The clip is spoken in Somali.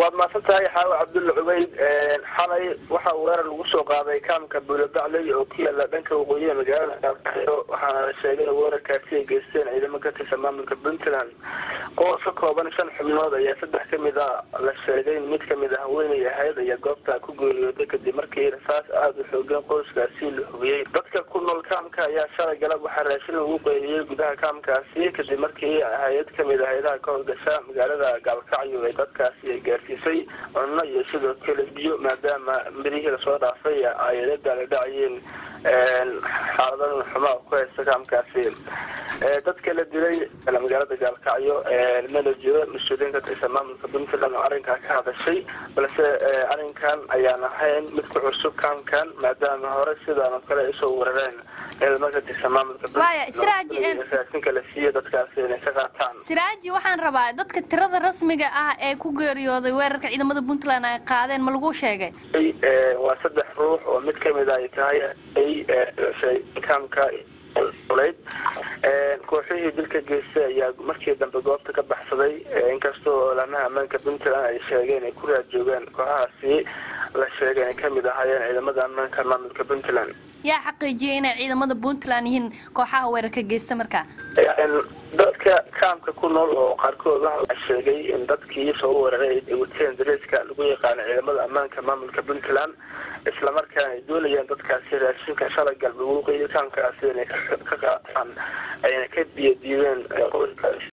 waad mahadsan tahay xaawo cabdulla cubeyd xalay waxa uu weerar lagu soo qaaday kaamka buulabacley oo ku yaala dhanka waqooyiga magaalada gaalkacyo waxaana la sheegay in weerarkaasi ay geysteen ciidamo ka tirsan maamulka puntland qoos ka kooban shan xubnood ayaa saddex kamid a la sheegay in mid kamid a haweenay ahayd ayaa goobta ku geeriyooday kadib markii rasaas aada u xoogan qoyskaasi la hubiyey dadka ku nool kaamka ayaa shalay galab waxaa raashin lagu qeyliyey gudaha kaamkaasi kadib markii hay-ad kamid a hay-adaha ka howlgasha magaalada gaalkacyo ee dadkaasi ay gaarsiisay cunno iyo sidoo kale biyo maadaama mirihii lasoo dhaafay ay la daaladhacayeen xaaladan xumaa ku haysta kaamkaasi dadka la dilay magaalada gaalkacyo mana jiro mas-uuliyiin ka tirsan maamulka puntland oo arrinkaa ka hadashay balse arrinkan ayaan ahayn mid ku cusub kaamkan maadaama hore sidaan oo kale ay usoo weerareen ciidamo ka tirsan maamulka puntlandraasinka la siiya dadkaasi inay ka qaataan siraaji waxaan rabaa dadka tirada rasmiga ah ee ku geeriyooday weerarka ciidamada puntland ay qaadeen ma lagu sheegay waa saddex ruux oo mid kamid a ay tahay kaamka leyd kooxihii dilka geystay ayaa markii dambe goobta ka baxsaday inkastoo olamaha ammaanka puntland ay sheegeen ay ku raad joogaan kooxahaasi la sheegay inay kamid ahaayeen ciidamada ammaanka maamulka puntland yaa xaqiijiyay inay ciidamada puntland yihiin kooxaha weerarka geysta markaa dadka kaamka ku nool oo qaarkood waxa sheegay in dadkii soo weeraray ay wateen dareeska lagu yaqaano ciidamada ammaanka maamulka puntland islamarkaana ay doonayeen dadkaasi raashinka shalay galba waqooyi kaamkaasi inay ka qaataan ayna ka biyadiideen qoyskaasi